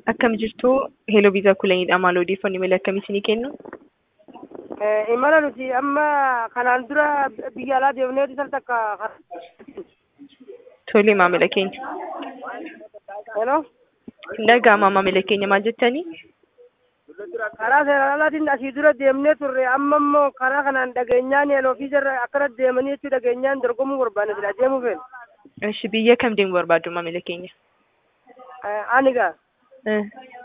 Akkam jirtu Heloo Viizaa Kulanidha. Maal odeeffannoo malee akkamii isinii kennu? imala nuti amma kanaan dura biyya alaa deemnee isaan takka Tole maamila keenya. hello Dhaga'ama maamila keenya maal jettanii? karaa seeraan alaatiin asii dura deemnee turre amma immoo karaa kanaan dhageenyaan heloo fiizarra akkana deemanii jechuu dhageenyaan dorgomuu barbaanne sila deemuu feene Ishi biyya kam deemuu barbaaddu maamila keenya? ani gaa Eh,